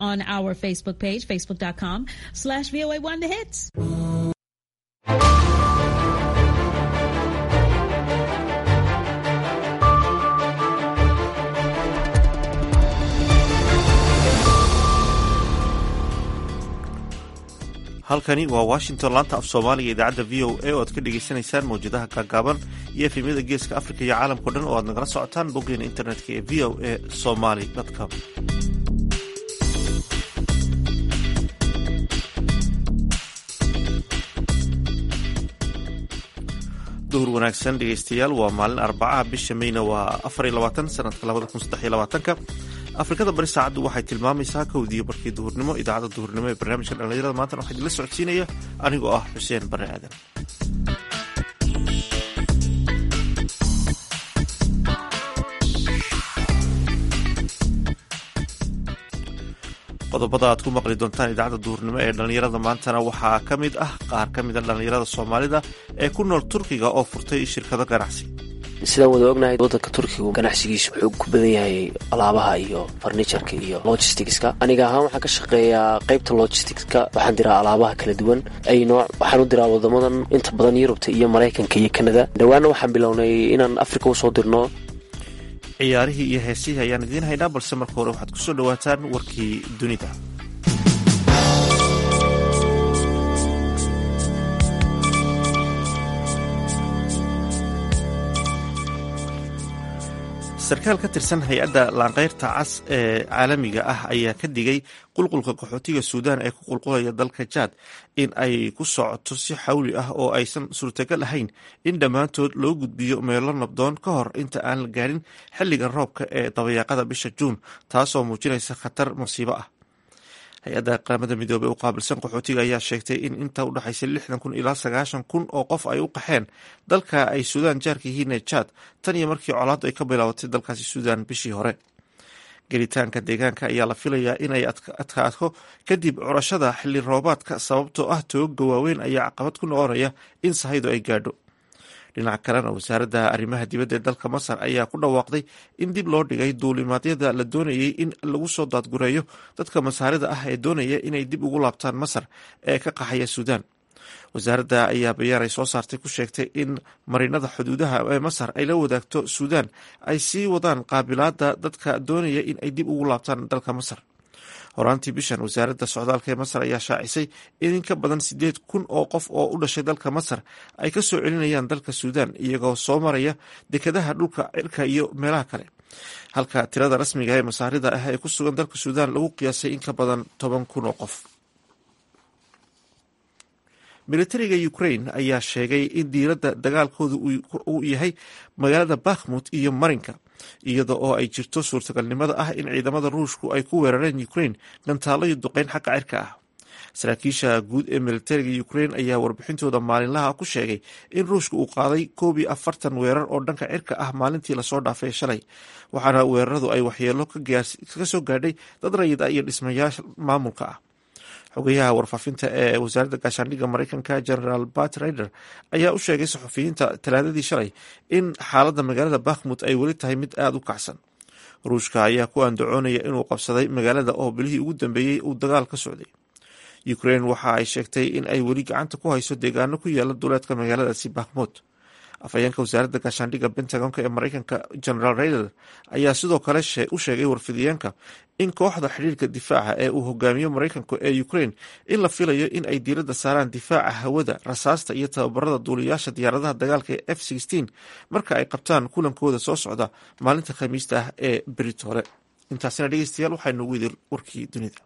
on our Facebook page, facebook.com slash VOA1 The Hits. halkani waa washington laanta af soomaaliga idaacadda v o a oo aad ka dhagaysanaysaan mawjadaha gaagaaban iyo efemyada geeska afrika iyo caalamkao dhan oo aad nagala socotaan boggeena internetka ee v o a somaly com duhur wanaagsan dhegaystayaal waa maalin arbacaha bisha meyna waa afar iyo labaatan sanadka labada kun saddex iyo labaatanka afrikada bari saacaddu waxay tilmaamaysaa kowdiiyo barkii duhurnimo idaacadda duhurnimo ee barnaamijka dhallinyarada maantana waxaa idinla socodsiinaya anigoo ah xuseen bare aadan qodobada aad ku maqli doontaan idaacadda duhurnimo ee dhallinyarada maantana waxaa ka mid ah qaar ka mid a dhallinyarada soomaalida ee ku nool turkiga oo furtay shirkado ganacsi sidaan wada ognahay wadanka turkigu ganacsigiisu wuxuu ku badan yahay alaabaha iyo farniturka iyo logisticska aniga ahaan waxaan ka shaqeeyaa qaybta logisticska waxaan diraa alaabaha kala duwan ay nooc waxaan u diraa wadamadan inta badan yurubta iyo maraykanka iyo kanada dhowaana waxaan bilownay inaan africa usoo dirno ciyaarihii iyo heesihii ayaan idiin haynaa balse marka hore waxaad kusoo dhawaataan warkii dunida sarkaal ka tirsan hay-adda laanqeyrta cas ee caalamiga ah ayaa ka digay qulqulka qaxootiga suudaan ee ku qulqulaya dalka jaad in ay ku socoto si xawli ah oo aysan suurtagal ahayn in dhammaantood loo gudbiyo meelo nabdoon ka hor inta aan la gaarin xilliga roobka ee dabayaaqada bisha juun taasoo muujinaysa khatar masiibo ah hay-adda qaramada midoobey u qaabilsan qaxootiga ayaa sheegtay in inta u dhexaysa lixdan kun ilaa sagaashan kun oo qof ay u qaxeen dalka ay suudaan jaarka yihiin ee jaad tan iyo markii colaaddu ay ka bilaabatay dalkaasi suudaan bishii hore gelitaanka deegaanka ayaa la filayaa inay adkaato kadib curashada xilli roobaadka sababtoo ah tooga waaweyn ayaa caqabad ku noqonaya in sahaydu ay gaadho dhinaca kalena wasaaradda arrimaha dibadda ee dalka masar ayaa ku dhawaaqday in dib loo dhigay duulimaadyada la doonayay in lagu soo daadgureeyo dadka masaarida ah ee doonaya inay dib ugu laabtaan masar ee ka qaxaya suudaan wasaaradda ayaa bayaan ay soo saartay ku sheegtay in marinada xuduudaha ee masar ay la wadaagto suudaan ay sii wadaan qaabilaada dadka doonaya in ay dib ugu laabtaan dalka masar horaantii bishan wasaaradda socdaalka ee masar ayaa shaacisay in in ka badan sideed kun oo qof oo u dhashay dalka masar ay ka soo celinayaan dalka suudaan iyagoo soo maraya dekadaha dhulka cirka iyo meelaha kale halka tirada rasmiga ee masaarida ah ee ku sugan dalka suudaan lagu qiyaasay in ka badan toban kun oo qof militariga ukraine ayaa sheegay in diiradda dagaalkooda uu yahay magaalada bakhmut iyo marinka iyada oo ay jirto suurtagalnimada ah in ciidamada ruushku ay ku weerareen ukraine gantaalo iyo duqeyn xagga cirka ah saraakiisha guud ee militariga ukraine ayaa warbixintooda maalinlaha ku sheegay in ruushka uu qaaday koob iyo afartan weerar oo dhanka cirka ah maalintii lasoo dhaafay shalay waxaana weeraradu ay waxyeelo ka soo gaadhay dad rayid ah iyo dhismayaasha maamulka ah xogayaha warfaafinta ee wasaaradda gaashaandhigga mareykanka generaal bat rider ayaa u sheegay saxufiyiinta talaadadii shalay in xaaladda magaalada bakhmut ay weli tahay mid aada u kacsan ruushka ayaa ku andacoonaya inuu qabsaday magaalada oo bilihii ugu dambeeyey uu dagaal ka socday ukraine waxa ay sheegtay in ay weli gacanta ku hayso deegaano ku yaala duleedka magaaladaasi bakhmut afhayeenka wasaaradda gaashaandhigga pentagonka ee mareykanka generaal raider ayaa sidoo kale u sheegay warfidiyeenka in kooxda xidhiirka difaaca ee uu hogaamiyo mareykanku ee ukraine in la filayo in ay diiradda saaraan difaaca hawada rasaasta iyo tababarada duuliyaasha diyaaradaha dagaalka ee f marka ay qabtaan kulankooda soo socda maalinta khamiista ah ee berit hore intaasina dhegeystayaal waxaa noogu idin warkii dunida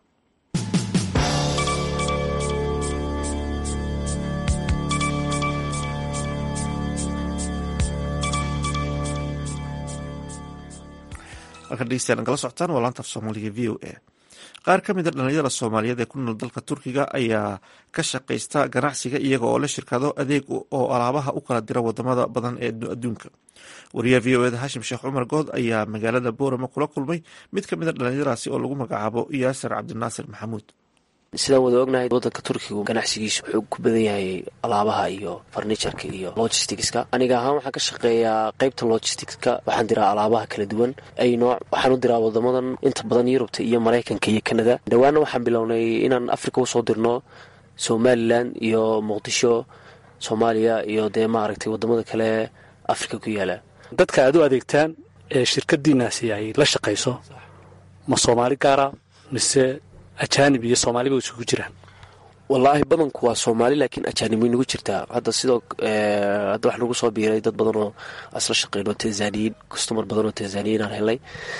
halkan dhegeystayaal nagala socotaan waa laanta af soomaaliga v o a qaar ka mid a dhallinyarada soomaaliyeed ee ku nool dalka turkiga ayaa ka shaqaysta ganacsiga iyaga oo la shirkado adeeg oo alaabaha u kala dira wadamada badan ee adduunka wariyaha v o eda hashim sheekh cumar good ayaa magaalada boorama kula kulmay mid ka mid a dhallinyaradaasi oo lagu magacaabo yaasir cabdinaasir maxamuud sidaan wada ognahay wadanka turkigu ganacsigiisu wuxuu ku badan yahay alaabaha iyo farniturka iyo logisticska aniga ahaan waxaan ka shaqeeyaa qeybta logisticska waxaan diraa alaabaha kala duwan ay nooc waxaan u diraa wadamadan inta badan yurubta iyo maraykanka iyo kanada dhawaana waxaan bilownay inaan africa usoo dirno somalilan iyo muqdisho soomaaliya iyo dee maaragtay wadamada kale africa ku yaala dadka aad u adeegtaan ee shirkadiinaasi ay la shaqayso ma soomaali gaara mise ajaanib iyo soomaaliba isugu jiraan wallaahi badanku waa soomaali laakiin ajaanib way nagu jirtaa hadda sidoo hadda wax nagu soo biiray dad badan oo asla shaqeyno tanzaniyiin customar badan oo tanzaniyiin aan helnay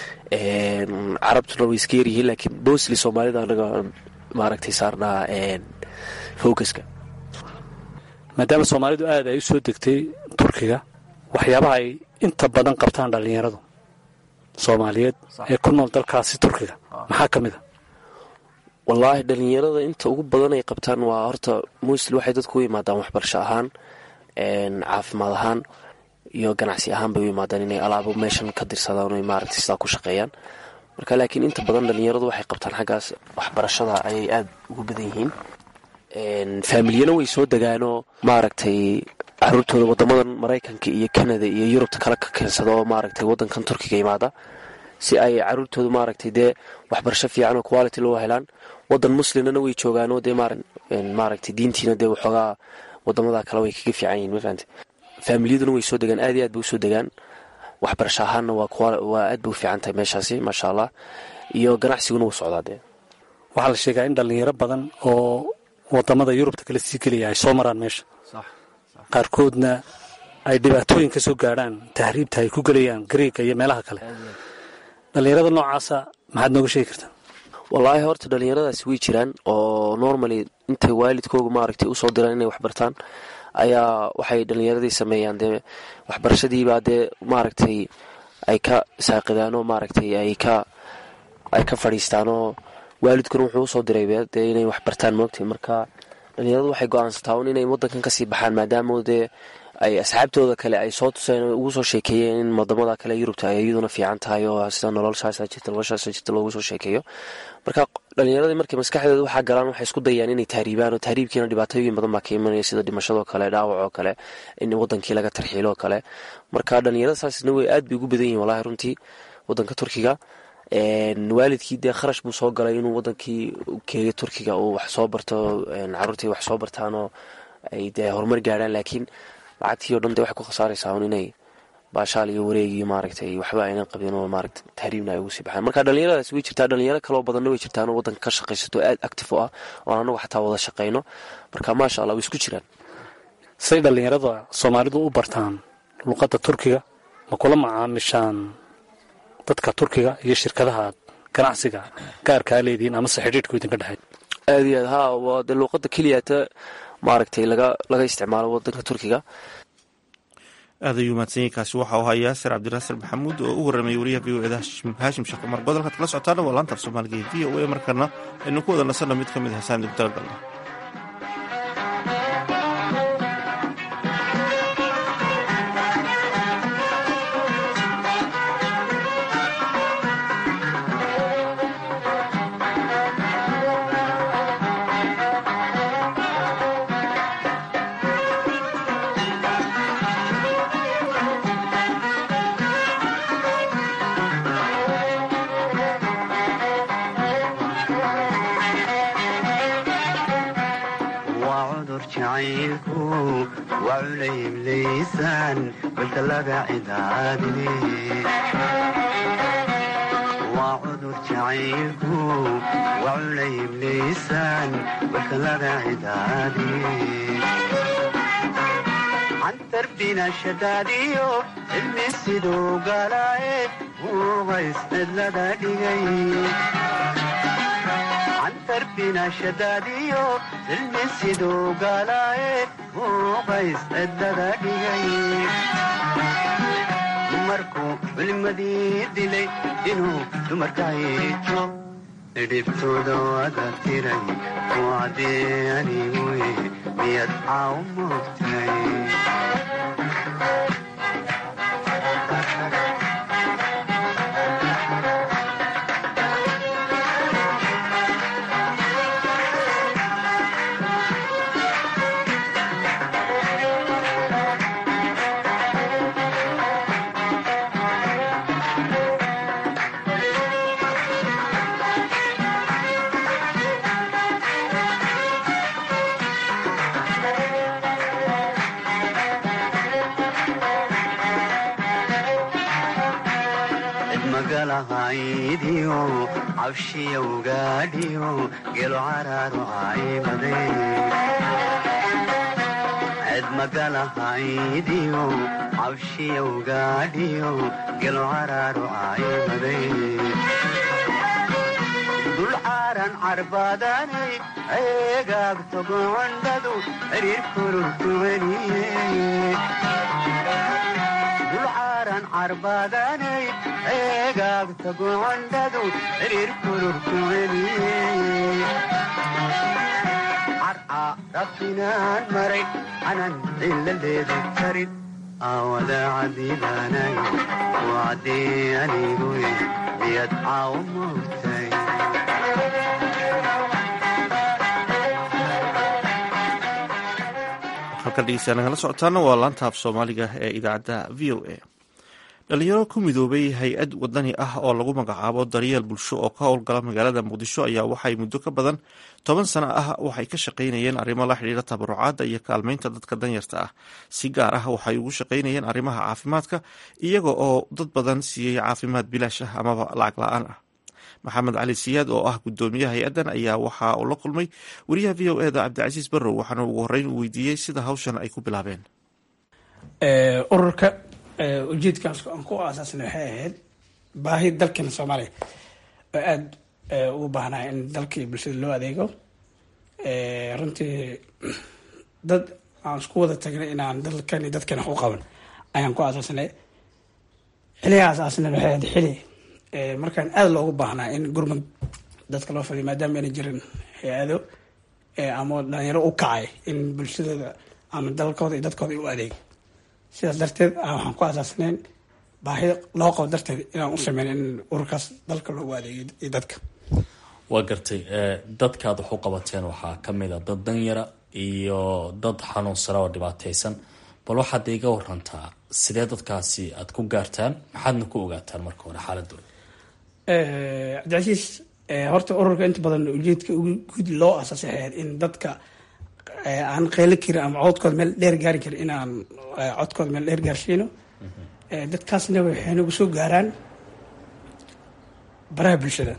carabtuna way iska yaryihiin laakiin mostly soomaalida anaga maaragtay saarnaa focuska maadaama soomaalidu aad ay u soo degtay turkiga waxyaabaha ay inta badan qabtaan dhallinyaradu soomaaliyeed ee ku nool dalkaasi turkiga maxaa ka mid a wallaahi dhalinyarada inta ugu badan ay qabtaan waa horta mostly waxay dadku u yimaadaan waxbarasho ahaan caafimaad ahaan iyo ganacsi ahaan bay u yimaadaan inay alaabo meeshan ka dirsadaan o maaragtay sidaa ku shaqeeyaan marka laakiin inta badan dhalinyaradu waxay qabtaan xaggaas waxbarashada ayay aada ugu badan yihiin faamiliyana way soo degaanoo maaragtay caruurtooda wadamadan maraykanka iyo kanada iyo yurubta kale ka keensada oo maaragtay wadankan turkiga imaada si ay caruurtooda maaragtay dee waxbarasho fiican oo quality loo helaan wadan muslimnana way joogaanoo dee maaragtay diintiina dee waxoogaa wadamada kale way kaga fiican yihin mafahante faamiliyaduna way soo degaan aad iyo aad bay usoo degaan waxbarasho ahaanna waa aad bay u fiican tahay meeshaasi maasha allah iyo ganacsiguna wuu socdaa dee waxaa la sheegaa in dhallinyaro badan oo wadamada yurubta kale sii gelaya ay soo maraan meesha qaarkoodna ay dhibaatooyin ka soo gaadhaan tahriibta ay ku gelayaan gariega iyo meelaha kale dhallinyarada noocaasa maxaad nooga sheegi kartaa wallaahi horta dhalinyaradaasi way jiraan oo normally intay waalidkooga maaragtay usoo diraan inay waxbartaan ayaa waxay dhalinyaradii sameeyaan dee waxbarashadiibaa dee maaragtay ay ka saaqidaanoo maaragtay ay ka ay ka fadhiistaanoo waalidkuna wuxuu usoo diray dee inay waxbartaan moogtay marka dhalinyaradu waxay go-aansataa un inay wadankan kasii baxaan maadaama dee ay asxaabtooda kale ay soo tuseen ugu soo sheekeeyeen in wadamada kale yurubta ay iyaduna fiican tahay oo sida noloshaasa jirta noloshaasa jirta loogu soo sheekeeyo marka dhalinyaradii markay maskaxdeeda waxaa galaan waxay isku dayaan inay tahriibaan oo tahriibkiina dhibaatooyin badan baa ka imanaya sida dhimashadoo kale dhaawac oo kale in wadankii laga tarxiilo oo kale marka dhalinyarada saasna way aad bay ugu badan yihin wallahi runtii wadanka turkiga waalidkii dee kharash buu soo galay inuu wadankii keeyo turkiga uu wax soo barto caruurtii wax soo bartaanoo ay dee horumar gaadhaan laakiin lacagtii o dhan dee waxay ku khasaaraysaa un inay baashaal iyo wareegii maaragtay waxba aynan qabin oo maaragta tahriibna ay ugu sii baxaan marka dhalinyaradaas way jirtaa dhalinyaro kaloo badanna way jirtaan oo wadanka ka shaqaysato aad active u ah oon anagu xataa wada shaqayno marka maasha allah way isku jiraan say dhallinyarada soomaalidu u bartaan luqadda turkiga ma kula macaamishaan dadka turkiga iyo shirkadaha ganacsiga gaarkaa leedihiin amase xidhiidhku idinka dhexeey aad iyo aad haa waa dee luuqadda keliyata maaragtay laga laga isticmaalo wadanka turkiga aad ayuu mahadsanyiinkaasi waxa uu ahaa yaasir cabdinaasir maxamuud oo u warramay wariyaha v o eda haashim sheekh cumar godolkaad kala socotaana waa laanta af soomaaliga ee v o a markana aynu ku wada nasanno mid ka mid a heesaan dib talagalna shadaadiyo cilmi siduu galaaye muuqays cidlada dhigay cantarbina shadaadiyo cilmi siduu galaaye muuqays cidlada dhigay dumarku culimadii dilay inuu dumarka hiijo dhibtooda wada tiray kuwacdee anigu miyad caaw moogtay magalahaydiyo cabshiyowgaadhiyo gelo caraaro caymade ced magalahaydiyo cabshiyowgaadhiyo gelo caraaro caymade dulcaaran carbaadanay eegaagto gocondhadu xiriir kururkuweliye dulcaaran carbaadanay eegaagto gocondhadu xiriir kururkuweliye carca rabtinaan maray canan ciladeedu karin aawada cadiibaanayo wacdii aniguye miyad caawo moogtay halkan dhegeystayaa nagala socotaana waa laanta af soomaaliga ee idaacadda v o a dhalinyaro ku midoobay hay-ad wadani ah oo lagu magacaabo daryeel bulsho oo ka howlgala magaalada muqdisho ayaa waxay muddo ka badan toban sano ah waxay ka shaqaynayeen arrimo la xidhiira tabarucaadda iyo kaalmeynta dadka danyarta ah si gaar ah waxay ugu shaqaynayeen arrimaha caafimaadka iyaga oo dad badan siiyey caafimaad bilaash ah amaba lacag la-aan ah maxamed cali siyaad oo ah gudoomiyaha hay-addan ayaa waxa uu la kulmay wariyaha v o eda cabdicasiis barrow waxaana ugu horreyn uu weydiiyey sida hawshan ay ku bilaabeen ururka ujeedkaas aan ku aasaasnay waxay ahayd baahi dalkeena soomaaliya oo aada ugu baahnaa in dalkii bulshada loo adeego runtii dad aan isku wada tagnay inaan dalkan iyo dadkeena wax u qaban ayaan ku aasaasnay xiliga aasaasnay waxay ahayd xili markaan aada loogu baahnaa in gurmud dadka loo fadiyo maadaama ayna jirin hay-ado ama dhalinyaro u kacay in bulshadooda ama dalkooda iyo dadkooda u adeego sidaas darteed waxaan ku asaasnayn baahi loo qabo darteed inaan u sameyn in ururkaas dalka loogu adeegiyo iyo dadka waa gartay dadkaad wax u qabateen waxaa kamid a dad danyara iyo dad xanuunsana oo dhibaateysan bal waxaad iga warantaa sidee dadkaasi aad ku gaartaan maxaadna ku ogaataan marka hore xaaladooda cabdicasiis horta ururka inta badan ujeedka ugu guud loo asaasay ahayd in dadka aan qeylo karin ama codkooda meel dheer gaari karin inaan codkooda meel dheer gaarsiino dadkaasna waxay nagu soo gaaraan baraha bulshada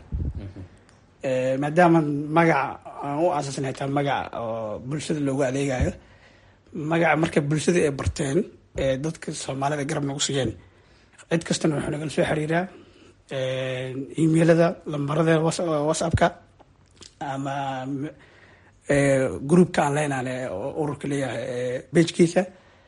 maadaama magaca aan u asaasnay taa magaca oo bulshada loogu adeegayo magaca marka bulshada ay barteen dadka soomaalida garab nagu siiyeen cid kastana wuxuu nagala soo xiriiraa emailada lambarada whatsappka ama groupka aan leenaane oo ururka leeyahay bejkiisa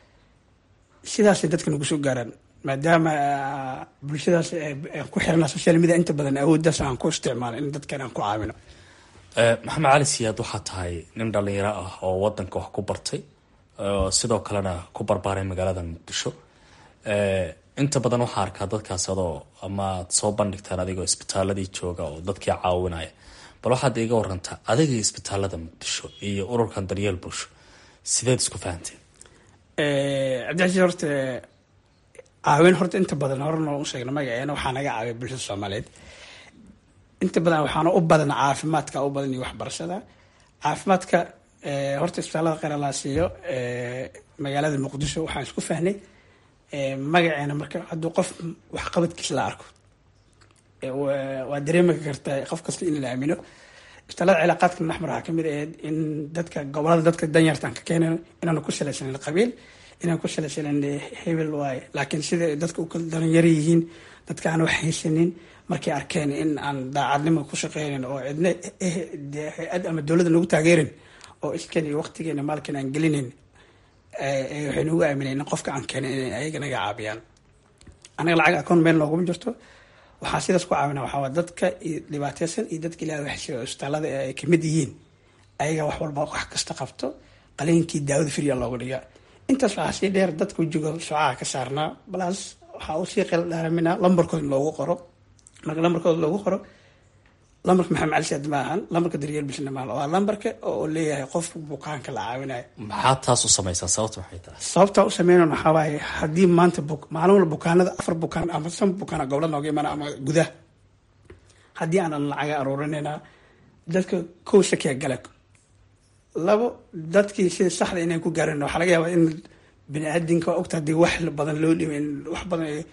sidaasay dadka nagu soo gaaraan maadaama bulshadaas ku xirana social media inta badan awooddaas aan ku isticmaalo in dadkan aan ku caawino maxamed cali siyaad waxaa tahay nin dhalinyaro ah oo wadanka wax ku bartay sidoo kalena ku barbaaray magaalada muqdisho inta badan waxaa arkaa dadkaas adoo ama aad soo bandhigtaan adigoo isbitaaladii jooga oo dadkii caawinaya bal waxaad iga warantaa adiga isbitaalada muqdisho iyo ururkan daryeel bulsho sideed isku fahanteen cabdicasiis horta caawin horta inta badan horena u sheegna magaceena waxaa naga caawiya bulshada soomaaliyeed inta badan waxaana u badan caafimaadka u badan iyo waxbarashada caafimaadka horta isbitaalada kheyr laa siiyo magaalada muqdisho waxaan isku fahnay magaceena marka hadduu qof waxqabadkiis la arko waa dareemi kartaa qof kasta in la aamino isbitaalada cilaaqaadka naxmar waxaa kamid ahayd in dadka gobolada dadka danyartaan ka keenayn inaanu ku salaysanin qabiil inaan ku salaysanin hebel waaye laakiin sida dadka u kala dalinyaro yihiin dadka aan wax haysanin markay arkeen in aan daacadnimo ku shaqeynin oo cidna hay-ad ama dowladda nagu taageerin oo iskan iyo waqtigeena maalkan aan gelinayn waxay nagu aamineen in qofka aan keenin inay ayaga naga caabiyaan anaga lacag akoon meel nooguma jirto waxaa sidaas ku caawina waxaa dadka dhibaateysan iyo dadka ilaah waxsira isbitaalada ay kamid yihiin ayaga wax walba wax kasta qabto qaliinkii daawada firya looga dhigaa intaas waxaa sii dheer dadka wejigo socaha ka saarnaa balaas waxaa usii qeyl dhaaramina lambarkooda loogu qoro marka lambarkooda loogu qoro lambarka maxamed cali saad ma ahan lambarka daryeel bulshana maahan waa lambarka oo leeyahay qofka bukaanka la caawinayo maxaa taas u samaysaa sababta maxay tahay sababtaa u sameynan waxaa waaye haddii maanta maalin walba bukaanada afar bukaan ama shan bukaan gobola nooga imaana ama gudaha haddii aanan lacaga aruurinayna dadka kow shakiya gala labo dadkii sida saxda inay ku gaarin waxaa laga yaabaa in bini aadinka ogta hadii wax badan loo dhibay in wax badan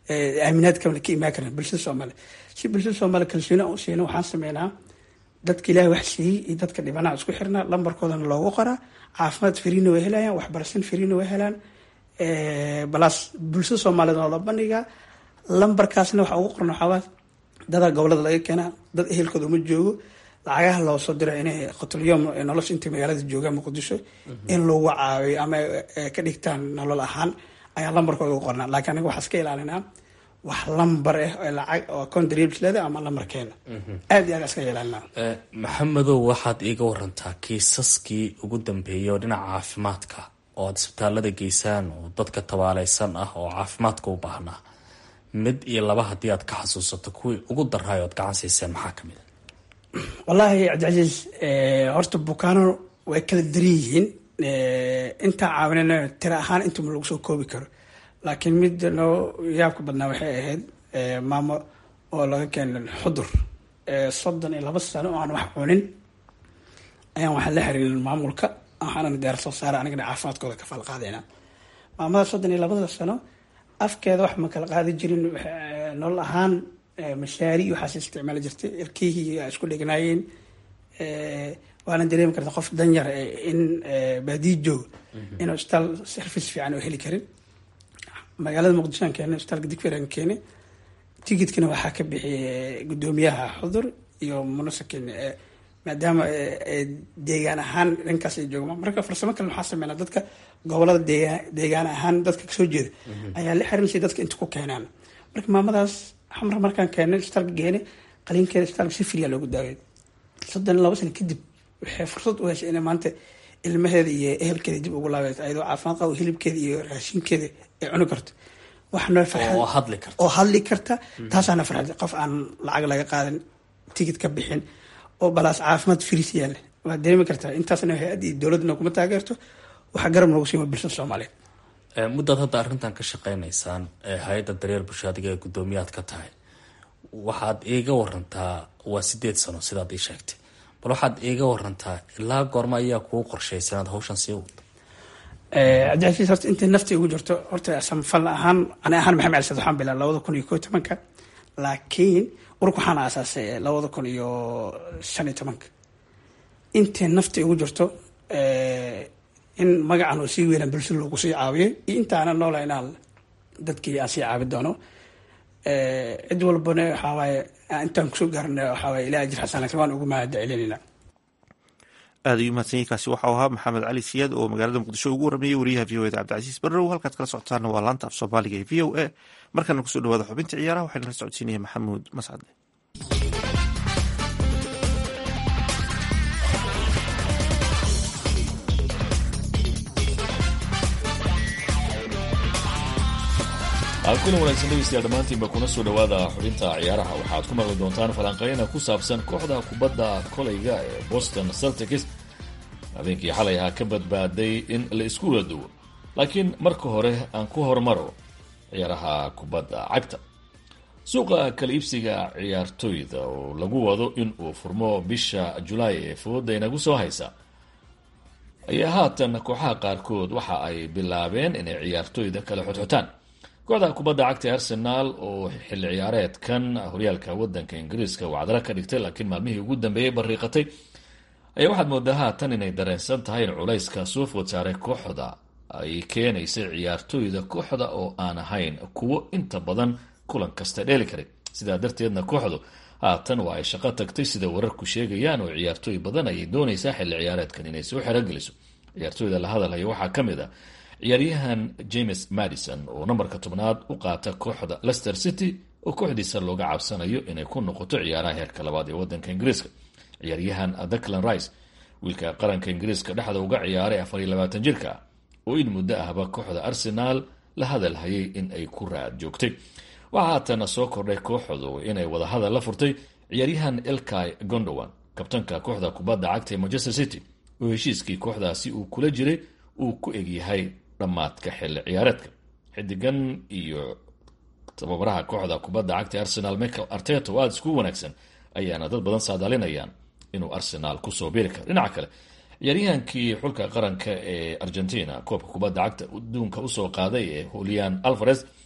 aaminaad kamale ka imaan karan bulshada soomaaliya si bulshada soomaaliya kalsooni aan u siina waxaan sameynaa dadka ilaahay wax siiyey iyo dadka dhibanaha isku xirnaa lambarkoodana loogu qoraa caafimaad firiina way helayaan waxbarashan firiina way helaan balaas bulshada soomaaliyeed oo la bandhigaa lambarkaasna waxa ugu qoran waxaawaa dadaa gobolada laga keenaa dad ehelkooda uma joogo lacagaha loo soo diro inay qotolyoom nolosha intay magaalada joogaan muqdisho in lagu caawiyo ama ka dhigtaan nolol ahaan ayaa lambarkooda ugu qornaa laakiin anaga waxaa iska ilaalinaa wax lambar ah oo lacag oo contribs leeda ama lambarkeena aad iyo aad iska ilaalinaa maxamedow waxaad iiga warantaa kiisaskii ugu dambeeyay oo dhinaca caafimaadka oo aad isbitaalada geysaan oo dadka tabaaleysan ah oo caafimaadka u baahnaa mid iyo laba haddii aad ka xasuusato kuwii ugu daraayo oad gacan siiseen maxaa kamid a wallaahi cabdicasiis horta bukaano way kala daran yihiin intaa caawinana tira ahaan intuma lagu soo koobi karo laakiin mid noo yaabka badnaa waxay ahayd maamo oo laga keenay xudur soddon iyo laba sano oo aan wax cunin ayaan waxaa la xiriirin maamulka waxaana deer soo saara anigana caafimaadkooda ka falqaadayna maamada soddon iyo labada sano afkeeda wax ma kala qaadi jirin nolol ahaan mashaari waxaas isticmaali jirtay erkihii isku dhegnaayeen waana dareemi karta qof danyar in baadiyi joogo inuu isbitaal service fiican oo heli karin magaalada muqdishoan keene isbitaalka digferan keene tigidkana waxaa ka bixiyay gudoomiyaha xudur iyo munasakin maadaama deegaan ahaan dhankaas ay joogaan marka farsamo kale waxaa sameynaa dadka gobolada deegaan deegaan ahaan dadka kasoo jeeda ayaa la xiran si dadka inta ku keenaan marka maamadaas xamar markaan keenay isbitaalka geene qaliinkeeda isbitaalka si firiya loogu daaway soddon iyo laba sano kadib waxay fursad u heshay inay maanta ilmaheeda iyo ehelkeeda dib ugu laabayso ayadoo caafimaad qabo hilibkeeda iyo raashinkeeda ay cuni karto wax noo farxad oo hadli karta oo hadli karta taasaana farxad qof aan lacag laga qaadan tigid ka bixin oo balaas caafimaad firis yaale waad dareemi kartaa intaasna hay-adda iyo dowladna kuma taageerto waxaa garab noogu siima bulshada soomaaliyeed muddaad hadda arrintan ka shaqeynaysaan hay-adda dareer bulshaadiga ee guddoomiyaad ka tahay waxaad iiga warantaa waa sideed sano sidaad ii sheegtay bal waxaad iiga warantaa ilaa goorma ayaa kuu qorshaysa inaad hawshan sii wado cabdicasiis horta intay nafta igu jirto horta samfal ahaan ani ahaan maxamed cali sad waxaan bilaa labada kun iyo koo tobanka laakiin urka waxaan aasaasay labada kun iyo shan iyo tobanka intay nafta igu jirto in magacan oo sii weynaan bulshada loogu sii caawiyay iyo intaana noola inaan dadkii aan sii caabi doono cid walbana waxawaaye intaan kusoo gaarna waxawaaye ilaah ajir xasan laakiin waan ugu mahad celinayna aad ayuu mahadsan yahi kaasi waxau ahaa maxamed cali siyaad oo magaalada muqdisho ugu waramayey wariyaha v o eda cabdicasiis barrow halkaad kala socotaana waa laanta af soomaaliga ee v o a markaana kusoo dhawaada xubinta ciyaaraha waxayna la socodsiinaya maxamuud mascade kulan wanaagsan dhegeystayaal dhammaantiinba kuna soo dhowaada xubinta ciyaaraha waxaad ku maqli doontaan falanqeyna ku saabsan kooxda kubadda kolayga ee boston celtics habeenkii xalay ahaa ka badbaaday in la isku wada duwo laakiin marka hore aan ku hormaro ciyaaraha kubadda cagta suuqa kala iibsiga ciyaartoyda oo lagu wado in uu furmo bisha julaay ee fooda inagu soo haysa ayaa haatan kooxaha qaarkood waxa ay bilaabeen inay ciyaartoyda kala xodxotaan kooxda kubadda cagta arsenaal oo xilli ciyaareedkan horyaalka wadanka ingiriiska wacdara ka dhigtay laakiin maalmihii ugu dambeeyey bariiqatay ayaa waxaad moodaa haatan inay dareensan tahay in culayska soo food saaray kooxda ay keenaysay ciyaartooyda kooxda oo aan ahayn kuwo inta badan kulan kasta dheeli karay sidaa darteedna kooxdu haatan waa ay shaqo tagtay sida wararku sheegayaan oo ciyaartooy badan ayay doonaysaa xilli ciyaareedkan inay soo xerogeliso ciyaartooyda la hadalhaya waxaa ka mid a ciyaaryahan james madison oo nambarka tobnaad u qaata kooxda lester city oo kooxdiisa looga cabsanayo inay ku noqoto ciyaaraha heerka labaad ee wadanka ingiriiska ciyaaryahan declan rice wiilka qaranka ingiriiska dhexda uga ciyaaray afar iyo labaatan jirka ah oo in muddo ahba kooxda arsenaal la hadal hayay in ay ku raad joogtay waxaa haatana soo kordhay kooxdu inay wadahadal la furtay ciyaaryahan elkai gondowan kabtanka kooxda kubadda cagta ee manchester city oo heshiiskii kooxdaasi uu kula jiray uu ku egyahay dhammaadka xilli ciyaareedka xidigan iyo tababaraha kooxda kubadda cagta arsenal michael arteta oo aada isku wanaagsan ayaana dad badan saadaalinayaan inuu arsenaal kusoo biri karo dhinaca kale ciyaaryahankii xulka qaranka ee argentina koobka kubadda cagta adduunka usoo qaaday ee julian alvarez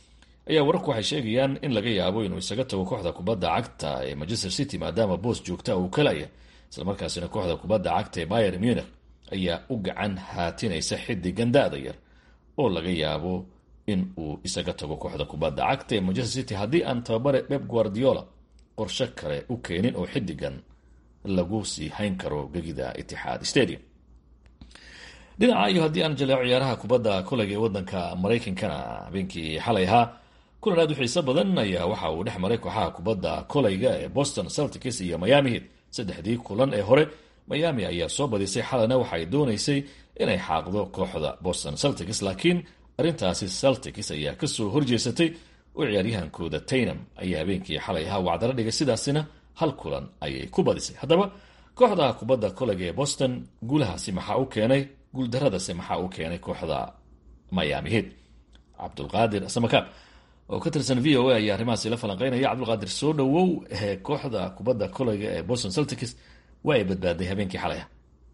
ayaa wararku waxay sheegayaan in laga yaabo inuu isaga tago kooxda kubadda cagta ee manchester city maadaama boos joogta uu kalaya islamarkaasina kooxda kubadda cagta ee bayer munich ayaa u gacan haatinaysa xidigan da-da yar oo laga yaabo in uu isaga tago kooxda kubadda cagta ee manchester city haddii aan tababare beb guardiola qorshe kale u keenin oo xidigan lagu sii hayn karo gegida itixaad stadium dhinaca iyo haddii aan jaleeco ciyaaraha kubadda kolayga ee wadanka maraykankana habeenkii xalay ahaa kulan aad u xiiso badan ayaa waxa uu dhex maray kooxaha kubadda kolayga ee boston celtics iyo miami heat saddexdii kulan ee hore miami ayaa soo badisay xalana waxay doonaysay inay xaaqdo kooxda boston celtics laakiin arrintaasi celtics ayaa kasoo horjeesatay oo ciyaaryahankooda taynam ayaa habeenkii xalay ahaa wacdala dhigay sidaasina hal kulan ayay ku badisay haddaba kooxda kubadda kolayga ee boston guulahaasi maxaa u keenay guuldaradase maxaa u keenay kooxda miami heat cabdulqaadir samakaab oo ka tirsan v o a ayaa arrimahaasi la falanqeynaya cabdulqaadir soo dhowow kooxda kubadda kolayga ee boston celtics waa ay badbaaday habeenkii xalaya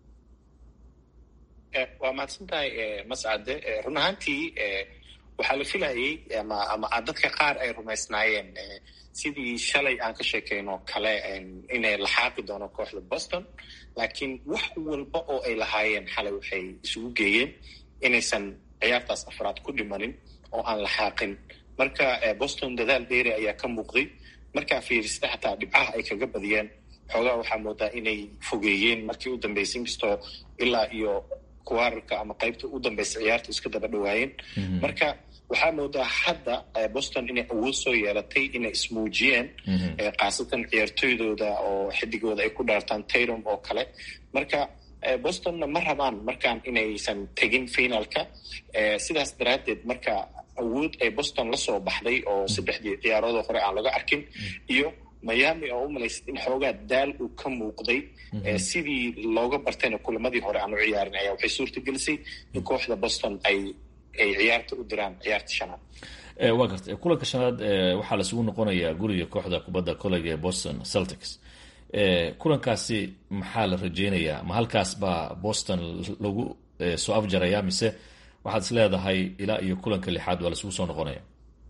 waa mahadsantahay mascade run ahaantii waxaa la filayay ama ama dadka qaar ay rumaysnaayeen sidii shalay aan ka sheekeyno kale inay laxaaqi doono kooxda boston laakiin wax walba oo ay lahaayeen xalay waxay isugu geeyeen inaysan ciyaartaas afraad ku dhimanin oo aan laxaaqin marka boston dadaal dheeri ayaa ka muuqday markaa fiirista xataa dhibcaha ay kaga badiyeen xoogaa waxaa moodaa inay fogeeyeen markii u dambeysay inkastoo ilaa iyo kuwaararka ama qaybta u dambaysa ciyaarta iska daba dhawaayeen marka waxaa moodaa hadda boston inay awood soo yeelatay inay ismuujiyeen khaasatan ciyaartoydooda oo xidigooda ay ku dhaartaan tayrom oo kale marka bostonna ma rabaan markaan inaysan tegin finalka sidaas daraaddeed marka awood ay boston la soo baxday oo saddexdii ciyaaroodoo hore aan laga arkin iyo miami oo u malaysad in xoogaa daal uu ka muuqday sidii looga bartayna kulamadii hore aan u ciyaarin ayaa waxay suurta gelisay in kooxda boston ay ay ciyaarta u diraan ciyaarta shanaad waa garta kulanka shanaad waxaa lasugu noqonayaa guriga kooxda kubadda kolayga ee boston celtics kulankaasi maxaa la rajeynayaa ma halkaas baa boston lagu soo afjaraya mise waxaad is leedahay ilaa iyo kulanka lixaad waa lasugu soo noqonaya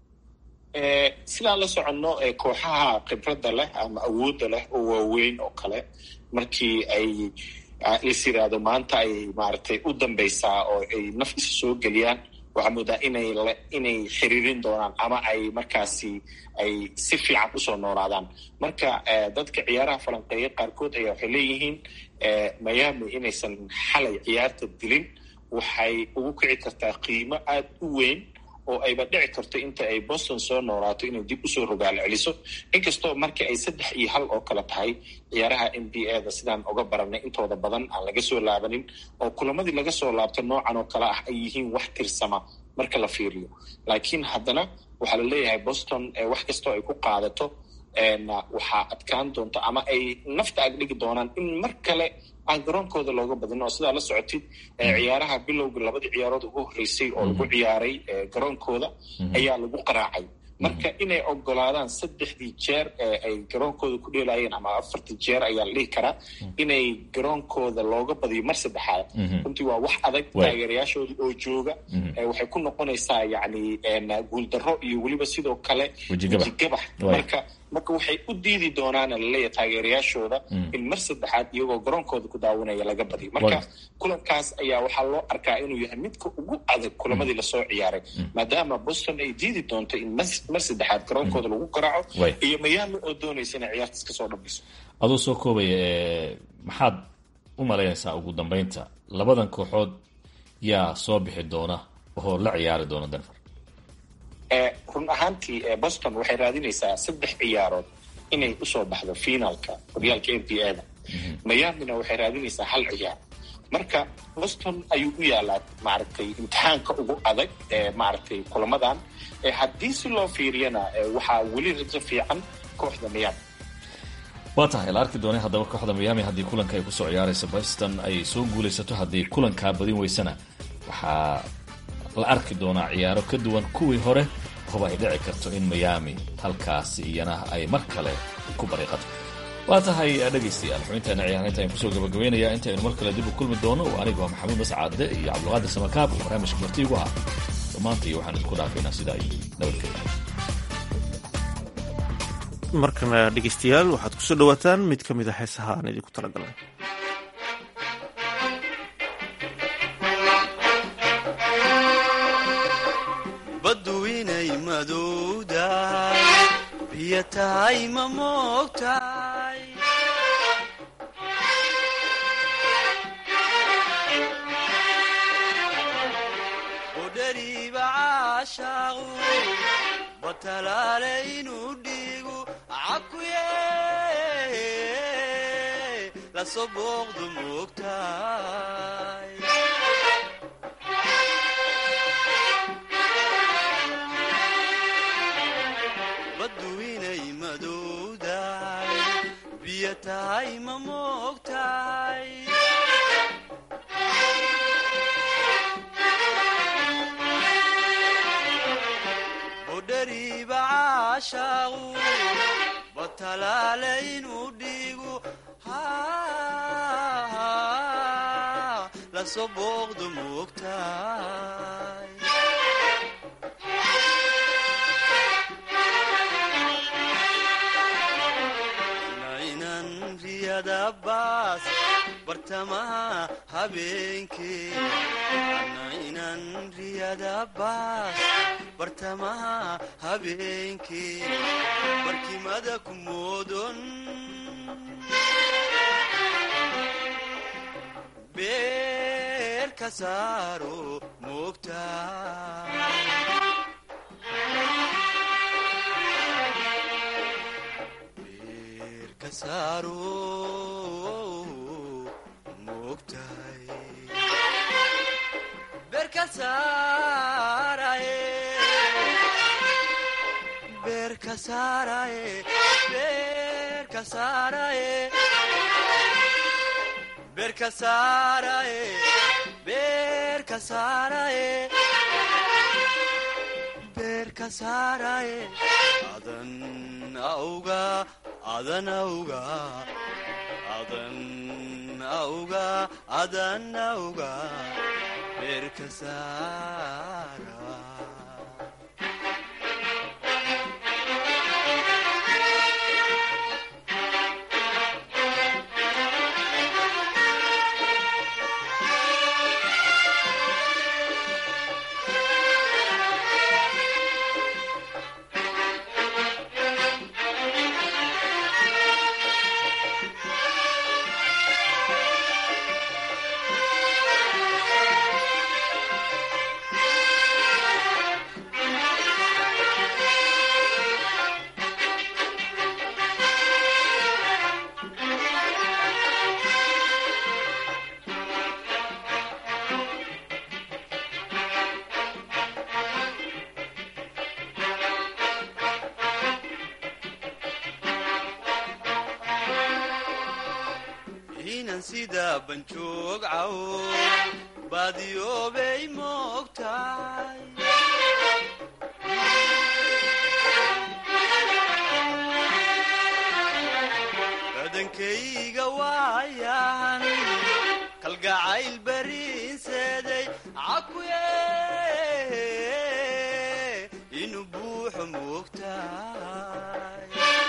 sidaan la soconno kooxaha khibradda leh ama awoodda leh oo waaweyn oo kale markii ay is yiraahdo maanta ay maaragtay u dambaysaa oo ay naf isa soo geliyaan waxaa moodaa inay inay xiriirin doonaan ama ay markaasi ay si fiican usoo noolaadaan marka dadka ciyaaraha falanqeeya qaarkood ayaa waxay leeyihiin miami inaysan xalay ciyaarta dilin waxay ugu kici kartaa qiimo aada u weyn oo ayba dhici karto inta ay boston soo noolaato inay dib usoo rogaalo celiso inkastoo markii ay saddex iyo hal oo kale tahay ciyaaraha n b a da sidaan uga baranay intooda badan aan laga soo laabanin oo kulamadii laga soo laabto noocan oo kale ah ay yihiin wax tirsama marka la fiiriyo laakiin haddana waxaa la leeyahay boston wax kastoo ay ku qaadato waxaa adkaan doonta ama ay nafta ag dhigi doonaan in mar kale aan garoonkooda looga badin oo sidaa la socotid ciyaaraha bilowga labadii ciyaarood ugu horreysay oo lagu ciyaaray garoonkooda ayaa lagu qaraacay marka inay ogolaadaan saddexdii jeer ay garoonkooda ku dheelayeen ama afartii jeer ayaa la dhihi karaa inay garoonkooda looga badiyo mar saddexaad runtii waa wax adag taageerayaashooda oo jooga waxay ku noqonaysaa yacni guuldarro iyo weliba sidoo kale wejigabax marka marka waxay u diidi doonaana laleeyahay taageerayaashooda in mar saddexaad iyagoo garoonkooda ku daawanaya laga badiyo marka kulankaas ayaa waxaa loo arkaa inuu yahay midka ugu adag kulamadii lasoo ciyaaray maadaama boston ay diidi doonto in mar saddexaad garoonkooda lagu garaaco iyo miami oo doonaysa inay ciyaartaas kasoo dhamayso aduu soo koobaya maxaad u malaynaysaa ugu dambeynta labadan kooxood yaa soo bixi doona oo la ciyaari doona denver run ahaantii boston waxay raadinaysaa saddex ciyaarood inay usoo baxdo finalka horyaalka n b a da miamina waxay raadinaysaa hal ciyaar marka boston ayuu u yaalaa maaragtay imtixaanka ugu adag ee maaragtay kulamadan haddii si loo fiiriyana waxaa weli rajo fiican kooxda miami waa tahay la arki doonay haddaba kooxda miami haddii kulanka ay kusoo ciyaarayso boston ay soo guulaysato haddii kulankaa badin weysana waxaa la arki doonaa ciyaaro ka duwan kuwii hore oba ay dhici karto in miami halkaasi iyana ay mar kale ku bariiqato waa tahay dhegaystayaal xubintaana ciyaaraynta ayaan kusoo gabagabaynayaa intaynu mar kale dib u kulmi doono anigu waa maxamuud mascaade iyo cabdulqaadir samakaab oo barnaamijka marti igu ahaa dhammaantii waxaan idinku dhaafaynaa sidaa iyo nabadgelya markana dhegeystayaal waxaad kusoo dhawaataan mid ka mid a heesaha aan idinku talagalnay baddu inay madowdahay biyo tahay ma moogtahay udhariiba caashaaqu batalaale inuu dhiigu cakuye lasoo booqdu moogtahay baddu inay madowdahay biyo tahay ma moogtahay budhariiba caashaaqu batalaale inuu dhiigu lasoo booqdu moogtahay nainan riyada baas bartamaha habeenkee nainan riyada baas bartamaha habeenkee barkimada ku moodon beer ka saaro moogtaa beerka saaro moogtahay beerka saaraye beerka saaraye beerka saaraye beerka saaraye beerka saaraye beerka saaraye adan auga adan auga adan auga adan auga beerka saara inan sida banjoog cawo baadiyoobay moogtahay badankayga waayan kalgacayl bariinseeday cakuye inuu buuxo moogtahay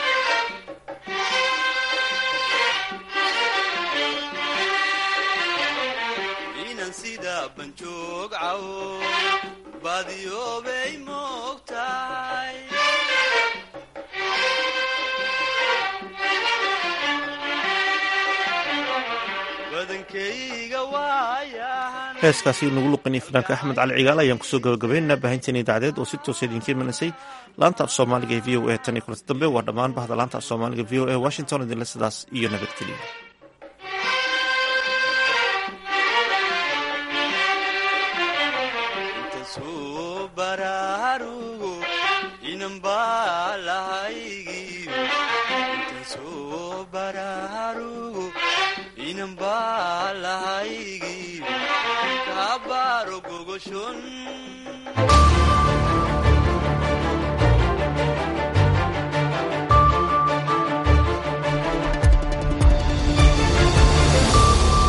inan sida banjoog cawo baadiyoobay moogtahay badankayga waayahan heeskaasi nagu luqinay fanaanka axmed cali cigaal ayaan kusoo gabagabaynaynaa baahinteena idaacadeed oo si toosa idinka imanasay laanta af soomaaliga ee v o a tan iyo kulanta dambe waa dhammaan bahda laanta af soomaaliga v o a washington idinle sidaas iyo nabadgeliya intasoo baraarugo inan baa lahaygiyo intasoo baraarugo inan baa lahaygiyo kaabaaro gogoshon